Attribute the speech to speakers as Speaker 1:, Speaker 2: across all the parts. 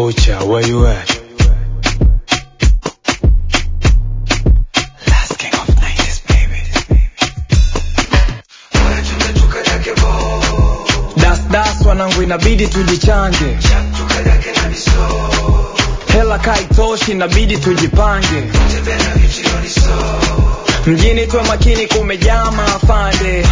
Speaker 1: Ocha, where you at? Last king of 90s, baby. Das das wanangu inabidi tujichange. Hela kaitoshi inabidi tujipange. Mjini tuwe makini kumejaa maafande.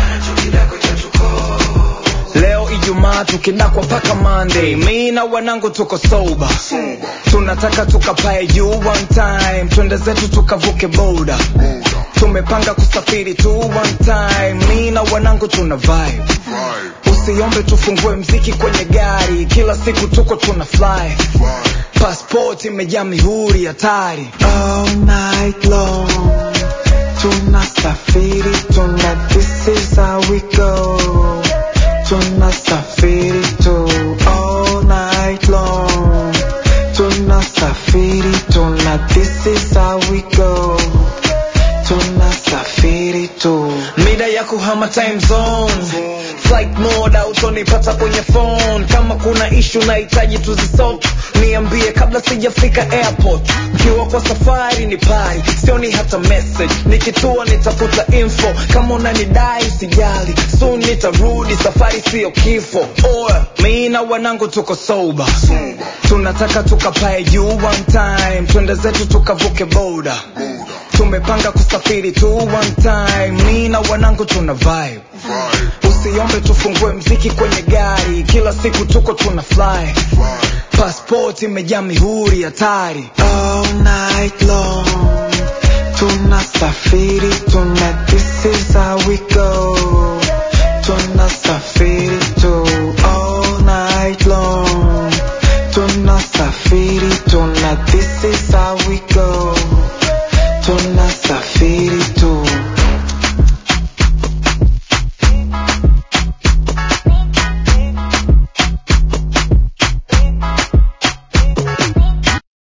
Speaker 1: Leo Ijumaa tukidakwa paka Monday. Mi na wanangu tuko sober. Tunataka tukapae juu one time. Twende zetu tukavuke boda. Tumepanga kusafiri tu one time. Mi na wanangu tuna vibe. Usiombe tufungue mziki kwenye gari. Kila siku tuko tuna fly. Passport imejaa mihuri hatari.
Speaker 2: all night long. Tunasafiri, tuna this is how we go. Tunasafiri tu all night long. Tunasafiri, tuna this is how we go. Tunasafiri tu.
Speaker 1: mida ya kuhama time zone flight mode autonipata kwenye phone kama kuna ishu nahitaji tuzisolve niambie kabla sijafika airport mkiwa kwa safari ni pari sioni hata message nikitua nitafuta info kama unanidai usijali soon nitarudi safari siyo kifo oya mi na wanangu tuko sober tunataka tukapae juu one time twende zetu tukavuke boda tumepanga kusafiri tu one time mi na wanangu tuna vibe usiombe tufungue mziki kwenye gari kila siku tuko tuna fly passport imejaa mihuri hatari
Speaker 2: all night long. Tunasafiri, tuna this is how we go.